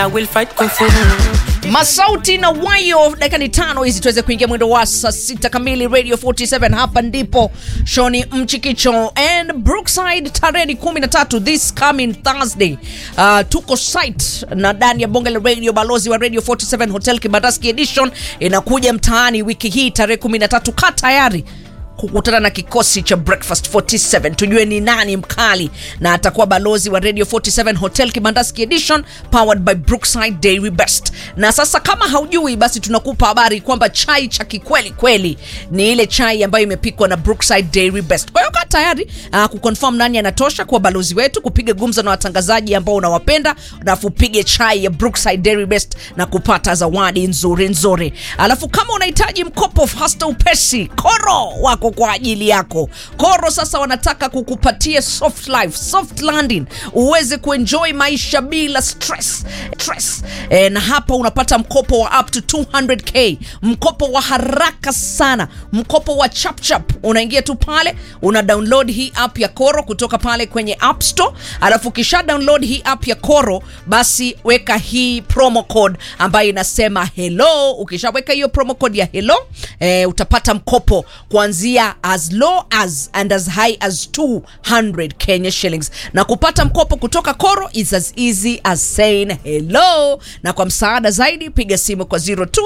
I will fight kung fu. Masauti na wayo, dakika ni tano hizi tuweze kuingia mwendo wa saa sita kamili Radio 47. Hapa ndipo Shoni Mchikicho and Brookside, tarehe ni 13 this coming Thursday. Uh, tuko site na ndani ya bonge la radio, balozi wa Radio 47 Hotel Kibandaski Edition inakuja mtaani wiki hii tarehe 13. Kaa tayari kukutana na kikosi cha Breakfast 47 tujue ni nani mkali na atakuwa balozi wa Radio 47 Hotel Kibandaski Edition powered by Brookside Dairy Best. Na sasa kama haujui, basi tunakupa habari kwamba chai cha kikweli kweli ni ile chai ambayo imepikwa na Brookside Dairy Best. Kwa hiyo kaa tayari uh, kuconfirm nani anatosha kuwa balozi wetu, kupiga gumza na watangazaji ambao unawapenda, alafu upige chai ya Brookside Dairy Best na kupata zawadi nzuri nzuri. Alafu kama unahitaji mkopo hasta upesi, Koro wako kwa ajili yako. Koro sasa wanataka kukupatia soft life, soft landing, uweze kuenjoy maisha bila stress. Stress. E, na hapa unapata mkopo wa up to 200k, mkopo wa haraka sana, mkopo wa chapchap. Unaingia tu pale una download hii app ya Koro kutoka pale kwenye App Store, alafu kisha download hii app ya Koro, basi weka hii promo code ambayo inasema hello. Ukishaweka hiyo promo code ya hello, e, utapata mkopo kuanzia as low as and as high as 200 Kenya shillings, na kupata mkopo kutoka Koro is as easy as saying hello. Na kwa msaada zaidi piga simu kwa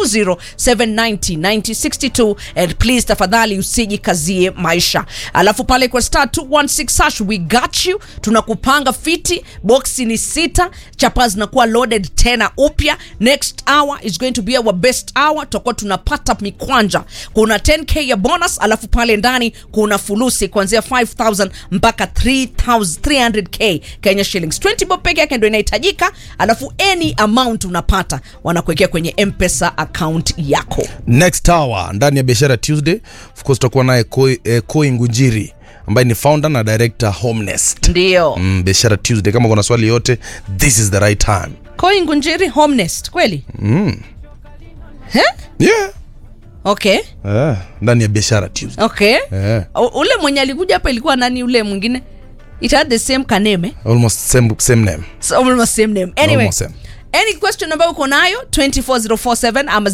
020790962 and please tafadhali usijikazie maisha. Alafu pale kwa star 216 hash we got you, tunakupanga fiti. Boxi ni sita, chapa zinakuwa loaded tena upya. Next hour is going to be our best hour, tutakuwa tunapata mikwanja. Kuna 10k ya bonus, alafu pale ndani kuna fulusi kuanzia 5000 mpaka 3000 300k Kenya shillings. 20 bob peke yake ndio inahitajika, alafu any amount unapata wanakuwekea kwenye M-Pesa account yako. next hour ndani ya biashara tuesday of course tutakuwa naye koi, eh, koi ngunjiri ambaye ni founder na director homenest Ndio. mm, biashara tuesday kama kuna swali yote this is the right time Koi Ngunjiri Homenest kweli? He? yeah Okay. eh, ndani ya biashara tuesday Okay. Eh. U- Ule mwenye alikuja hapa ilikuwa nani ule mwingine? It had the same kaneme. almost same, same name So almost same name. Anyway. Almost same. Any question ambayo uko nayo 24047 ama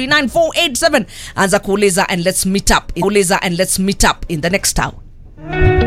0719739487 anza kuuliza and let's meet up. Kuuliza and let's meet up in the next hour.